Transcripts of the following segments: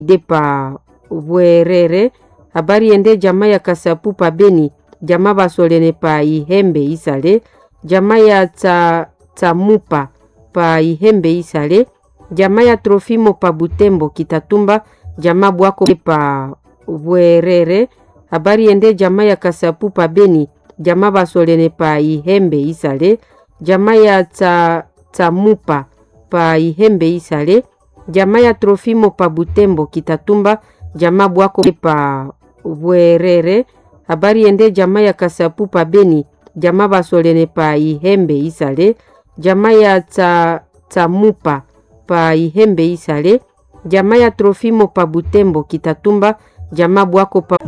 depa bwerere habari ende jamaa ya kasapu pa beni jamaa basolene pa ihembe isale jamaa ya tsa, tsamupa pa ihembe isale jamaa ya trofimo pa butembo kitatumba jamaa bwako pa bwerere habari ende jamaa ya kasapu pa beni jamaa basolene pa ihembe isale jamaa ya tsa, tsamupa pa ihembe isale jamaa ya trofimo pa butembo kitatumba jamaa bwako pa bwerere habari ende jamaa ya kasapu pa beni jamaa basolene pa ihembe isale jamaa ya tsa, tsamupa pa ihembe isale jamaa ya trofimo pa butembo kitatumba jamaa bwako pa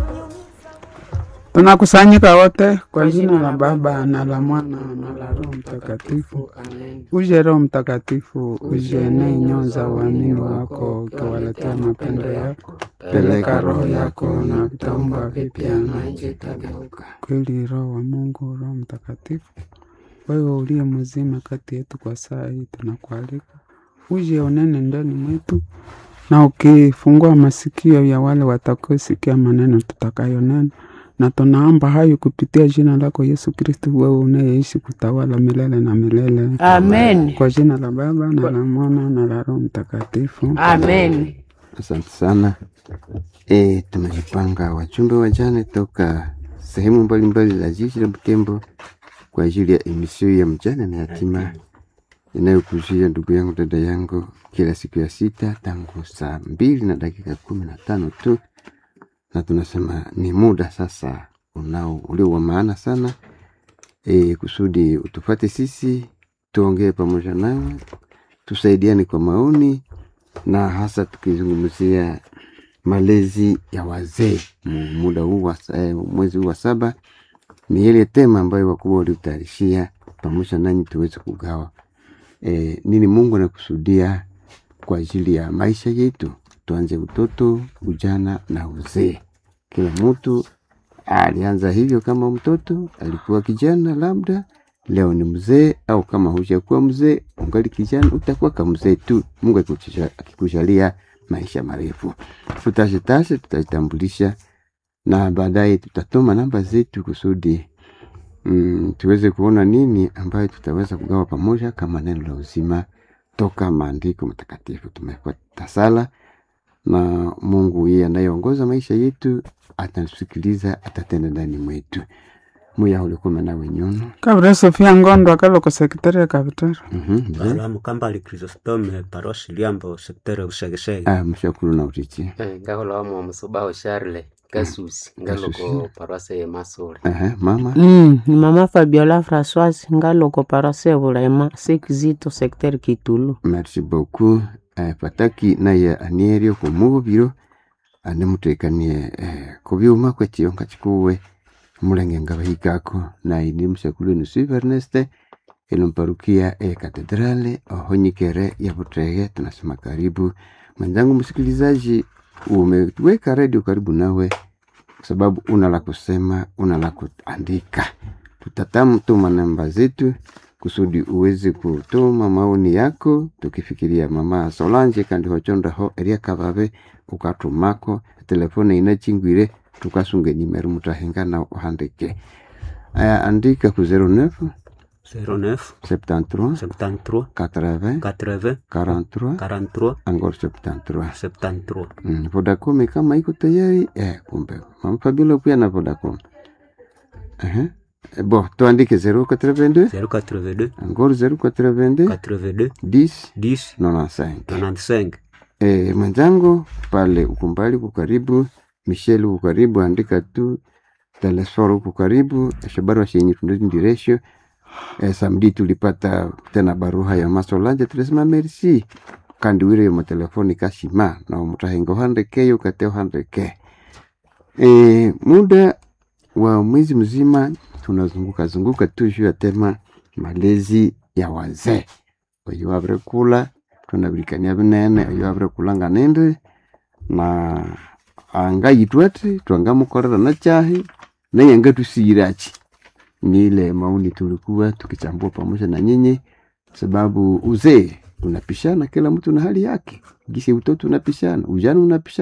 Tunakusanyika wote kwa jina la Baba na la Mwana na la Roho Mtakatifu. Uje Roho Mtakatifu, ujienee nyoyo za uamini wako, ukiwaletea mapendo yako. Peleka Roho yako na utaumba vipya na nchi itageuka. Kweli Roho wa Mungu, Roho Mtakatifu, wewe uliye mzima kati yetu kwa saa hii, tunakualika uje unene ndani mwetu, na ukifungua masikio ya wale watakaosikia maneno tutakayonena na tunaomba hayo kupitia jina lako Yesu Kristo, wewe unayeishi kutawala milele na milele. Amen. Kwa jina la Baba na la Mwana na la Roho Mtakatifu. Amen. Asante sana. E, tumejipanga wajumbe wajane toka sehemu mbalimbali za jiji la Butembo kwa ajili ya emisio ya mjane na yatima inayokujia ndugu yangu dada yangu kila siku ya sita tangu saa mbili na dakika kumi na tano tu, na tunasema ni muda sasa unao ulio wa maana sana e, kusudi utufate sisi tuongee pamoja nawe, tusaidiane kwa maoni na hasa tukizungumzia malezi ya wazee mu- muda huu wa eh, mwezi huu wa saba, ni ile tema ambayo wakubwa waliutayarishia pamoja nanyi tuweze kugawa e, nini Mungu anakusudia kwa ajili ya maisha yetu. Tuanze utoto, ujana na uzee. Kila mtu alianza hivyo kama mtoto, alikuwa kijana labda leo ni mzee, au kama hujakuwa mzee ungali kijana, utakuwa kama mzee tu, Mungu akikujalia- akikujalia maisha marefu. Tutashitashe, tutajitambulisha na baadaye tutatoma namba zetu kusudi mm, tuweze kuona nini ambayo tutaweza kugawa pamoja kama neno la uzima toka maandiko matakatifu. Tumefuata sala na Mungu yeye anayeongoza maisha yetu atatusikiliza, atatenda ndani mwetu. muya ulikuwa nawe nyono Kabra Sofia Ngondo akaloko sekretari ya kapitari. Mhm, mzee. Balamu Kambali Chrysostome parosi Liambo sekteri Usegesege Ah, mshakuru na utichi Eh, ngahola wamwe omusubaho Charles Kasusi ngaloko parwase ye Masole Aha, mama Mm, ni mama Fabiola Françoise ngaloko parase bulema sekizito secteur Kitulu. merci beaucoup eh, pataki naye anierio kumubiro animutekanie eh, kubyuma kwekiyonka kikuwe mulenge ngabahikako naye ni mshakulu ni Sylvie Ernest ilomparukia e katedrale ohonyikere ya Butrege. Tunasema karibu mwenzangu msikilizaji, umeweka redio karibu nawe kwa sababu una la kusema, una la kuandika. Tutatamtuma namba zetu kusudi uweze kutuma maoni yako, tukifikiria mama Solange kandi hochondaho eria kababe ukatumako telefone inachingwire tukasunge nimero mutahenga na uhandike aya andika ku 09 09 73 73 80 80 43 43 angor 73 73 Mm, Vodacom kama iko tayari eh, kumbe mama Fabiola pia na Vodacom. Eh, bo tuandike 082 082 angor 082 82 10 10 95. 95 Eh, mwenzangu pale ukumbali uko karibu, Michelle uko karibu, andika tu Telesfor uko karibu, Shabaru shenye tunduzi ndiresho. Eh, samedi tulipata tena baruha ya Masolanje tulisema merci kandi wire yo telefoni kashima na umutahengo handeke yo kateo handeke. Eh, muda wa mwezi mzima tunazunguka zunguka tu juu ya tema malezi ya wazee. Oyo wabire kula tunabirikania binene oyo wabire kulanga nende na angayitwete twangamukorera na chahi naye ngatusirachi ni ile maoni tulikuwa tukichambua pamoja na nyinyi, sababu uzee unapishana, kila mtu na hali yake. Gisi utoto unapishana, ujana unapishana